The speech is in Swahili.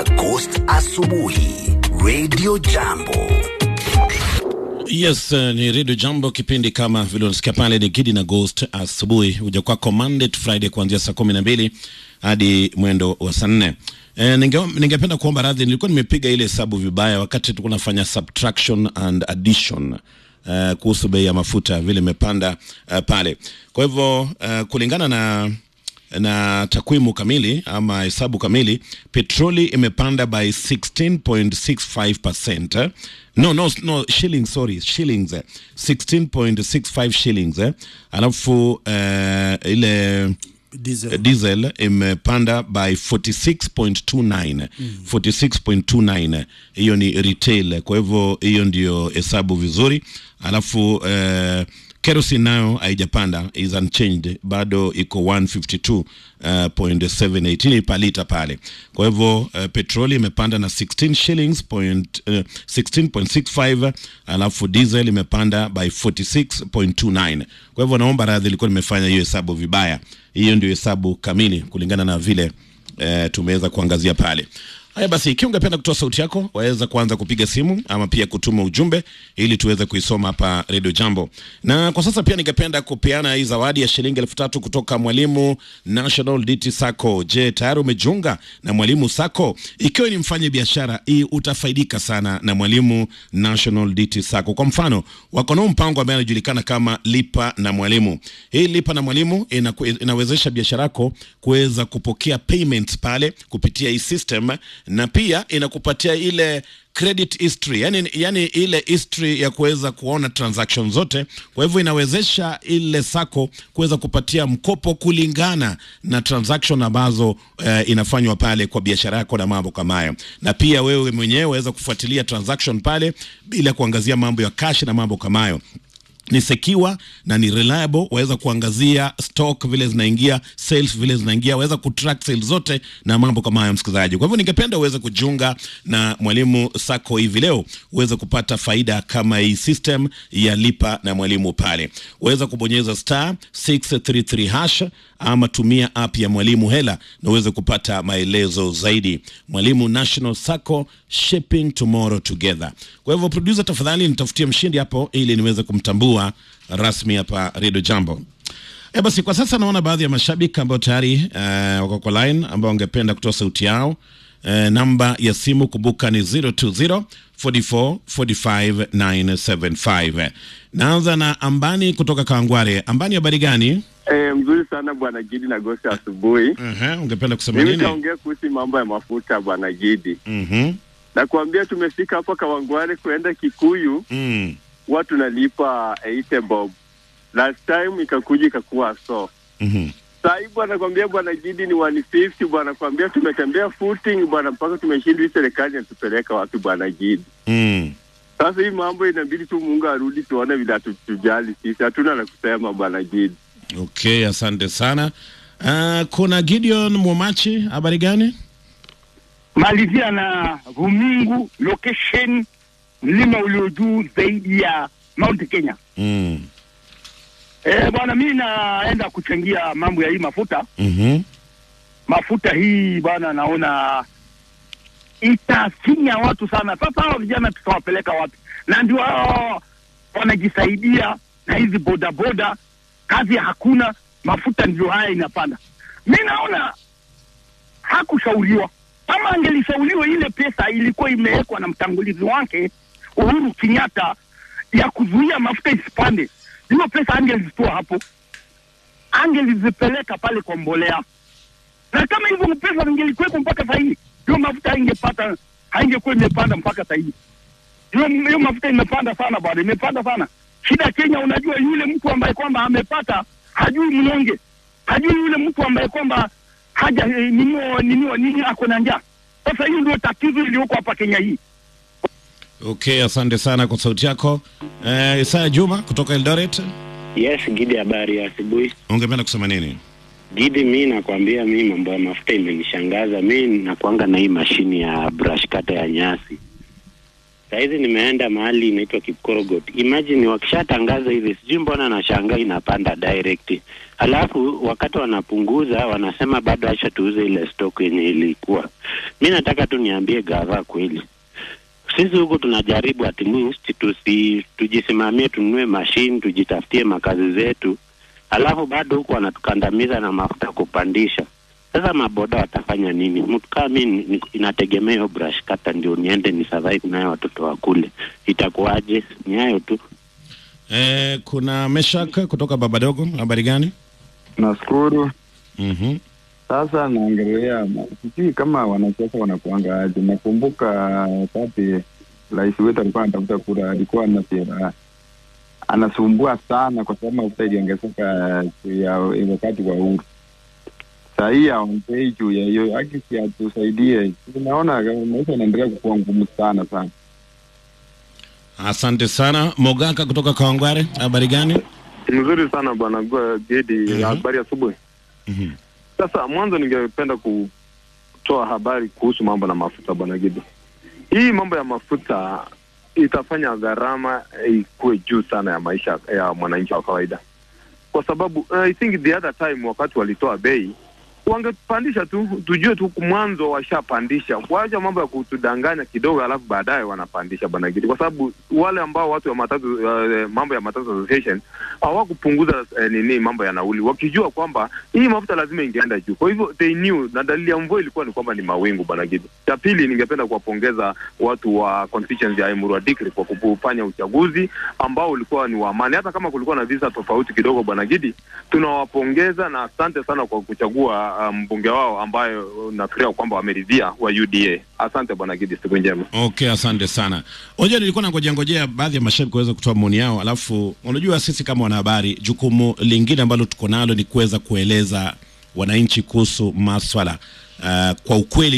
Ghost Asubuhi Radio Jambo. Yes, uh, ni Radio Jambo, kipindi kama vile unasikia pale ni Gidi na Ghost asubuhi, huja kwako Monday to Friday kuanzia saa kumi na mbili hadi mwendo wa saa nne. E, ninge, ningependa kuomba radhi, nilikuwa nimepiga ile hesabu vibaya wakati tulikuwa nafanya subtraction and addition uh, kuhusu bei ya mafuta vile imepanda uh, pale. Kwa hivyo uh, kulingana na na takwimu kamili ama hesabu kamili, petroli imepanda by 16.65%. No, no, no, shillings, sorry, shillings. eh, 16.65 shillings. Eh. Alafu uh, ile Diesel. diesel imepanda by 46.29 46.29 hiyo ni retail kwa hivyo hiyo ndio hesabu vizuri alafu uh, kerosene nayo haijapanda is unchanged bado iko 152.78 ni palita pale kwa hivyo uh, petroli imepanda na 16 shillings point, uh, 16.65 alafu diesel imepanda by 46.29 kwa hivyo naomba radhi ilikuwa nimefanya hiyo hesabu vibaya hiyo ndio hesabu kamili kulingana na vile eh, tumeweza kuangazia pale haya basi ikiwa ungependa kutoa sauti yako waweza kuanza kupiga simu ama pia kutuma ujumbe ili tuweze kuisoma hapa redio jambo na kwa sasa pia ningependa kupeana hii zawadi ya shilingi elfu tatu kutoka mwalimu national dt sacco je tayari umejiunga na mwalimu sacco ikiwa ni mfanye biashara hii utafaidika sana na mwalimu national dt sacco kwa mfano wako nao mpango ambaye anajulikana kama lipa na mwalimu hii lipa na mwalimu inaku, inawezesha biashara yako kuweza kupokea payments pale kupitia hii system na pia inakupatia ile credit history yani, yani ile history ya kuweza kuona transaction zote kwa hivyo inawezesha ile sako kuweza kupatia mkopo kulingana na transaction ambazo eh, inafanywa pale kwa biashara yako na mambo kama hayo na pia wewe mwenyewe waweza kufuatilia transaction pale bila kuangazia mambo ya cash na mambo kama hayo ni secure na ni reliable waweza kuangazia stock vile zinaingia sales vile zinaingia waweza kutrack sales zote na mambo kama hayo msikilizaji kwa hivyo ningependa uweze kujiunga na mwalimu sako hivi leo uweze kupata faida kama hii system ya lipa na mwalimu pale uweza kubonyeza star 633 hash ama tumia app ya mwalimu hela na uweze kupata maelezo zaidi mwalimu national sacco shaping tomorrow together kwa hivyo producer tafadhali nitafutie mshindi hapo ili niweze kumtambua rasmi hapa redio jambo E basi kwa sasa naona baadhi ya mashabiki ambao tayari uh, wako kwa line ambao wangependa kutoa sauti yao uh, namba ya simu kumbuka ni 020 44 45 975 naanza na ambani kutoka kawangware ambani habari gani Eh, mzuri sana bwana Gidi na Gosi asubuhi. uh-huh. ungependa kusema Mimi nini nitaongea kuhusu mambo ya mafuta bwana Gidi. Mhm. Nakwambia tumefika hapa Kawangware kuenda Kikuyu, Mm. huwa tunalipa 80 bob. Last time ikakuja ikakuwa so. Mhm. Sasa hivi bwana nakwambia bwana Gidi ni 150 bwana nakwambia tumetembea footing bwana mpaka tumeshindwa hii serikali inatupeleka wapi bwana Gidi. Mm. Sasa hii mambo inabidi tu Mungu arudi tuone vile atutujali sisi. Hatuna la kusema bwana Gidi. okay asante sana uh, kuna gideon mumachi habari gani malizia na Rumingu location, mlima ulio juu zaidi ya Mount Kenya. mm. Eh, bwana, mimi naenda kuchangia mambo ya hii mafuta. mm-hmm. Mafuta hii bwana, naona itafinya watu sana. Sasa hao vijana tutawapeleka wapi? Na ndio hao wanajisaidia na hizi bodaboda, kazi hakuna, mafuta ndio haya inapanda. Mi naona hakushauriwa. Kama angelishauriwa, ile pesa ilikuwa imewekwa na mtangulizi wake Uhuru Kenyatta ya kuzuia mafuta isipande, hiyo pesa angelizitoa hapo, angelizipeleka pale kwa mbolea, na kama hivyo pesa ingelikuwepo mpaka saa hii, hiyo mafuta haingepata haingekuwa imepanda mpaka saa hii. Hiyo hiyo mafuta imepanda sana bwana, imepanda sana. Shida Kenya, unajua yule mtu ambaye kwamba amepata hajui mnyonge, hajui yule mtu ambaye kwamba haja eh, ninio ninio nini ako na njaa. Sasa hiyo ndio tatizo iliyoko hapa Kenya hii. okay asante sana kwa sauti yako uh, isaya juma kutoka eldoret Yes, Gidi, habari ya asubuhi. ungependa kusema nini Gidi, mi nakwambia, mi mambo ya mafuta imenishangaza. Mi nakwanga na hii mashini ya brush kata ya nyasi. Sahizi nimeenda mahali inaitwa Kipkorogot. Imagine wakishatangaza hivi, sijui mbona nashangaa inapanda direct, alafu wakati wanapunguza wanasema bado acha tuuze ile stock yenye ilikuwa. Mi nataka tu niambie gava kweli, sisi huku tunajaribu at least tusi tujisimamie, tununue mashine, tujitafutie makazi zetu, alafu bado huku wanatukandamiza na mafuta kupandisha. Sasa maboda watafanya nini? Mtu kama mi ni- inategemea hiyo brush kata ndio niende ni survive nayo watoto wakule, itakuwaje? Ni hayo tu. Eh, kuna Meshak kutoka Babadogo, habari gani? Nashukuru. Mhm. Sasa naongelea, sijui kama wanasiasa wanakuanga aje. Nakumbuka wakati rais wetu alikuwa anatafuta kura, alikuwa anasema anasumbua sana kwa sababu mafuta iliongezeka juu ya wakati wa uhuru. Saa hii aongei juu ya hiyo, akisi atusaidie. Tunaona maisha inaendelea kukuwa ngumu sana sana. Asante sana. Mogaka kutoka Kawangware, habari gani? Mzuri sana bwana Gwa- Gedi, Mhm. habari asubuhi. Mhm. Sasa mwanzo ningependa kutoa habari kuhusu mambo na mafuta bwana Gedi. Hii mambo ya mafuta itafanya gharama ikuwe juu sana ya maisha ya mwananchi wa kawaida, kwa sababu uh, I think the other time wakati walitoa bei wangepandisha tu, tujue tu mwanzo washapandisha, waacha mambo ya kutudanganya kidogo, alafu baadaye wanapandisha bwana Gidi, kwa sababu wale ambao watu wa matatu uh, mambo ya matatu association hawakupunguza uh, nini mambo ya nauli, wakijua kwamba hii mafuta lazima ingeenda juu. Kwa hivyo they knew, na dalili ya mvua ilikuwa ni kwamba ni mawingu bwana Gidi. Cha pili, ningependa kuwapongeza watu wa constituency ya Emurua Dikri kwa kufanya uchaguzi ambao ulikuwa ni wa amani, hata kama kulikuwa na visa tofauti kidogo bwana Gidi, tunawapongeza na asante sana kwa kuchagua uh, mbunge wao ambayo uh, nafikiria kwamba wameridhia wa UDA. Asante bwana Gidi, siku njema. Okay, asante sana. Unajua, nilikuwa nangojea ngojea baadhi ya mashabiki kuweza kutoa maoni yao, alafu unajua sisi kama wanahabari, jukumu lingine ambalo tuko nalo ni kuweza kueleza wananchi kuhusu maswala uh, kwa ukweli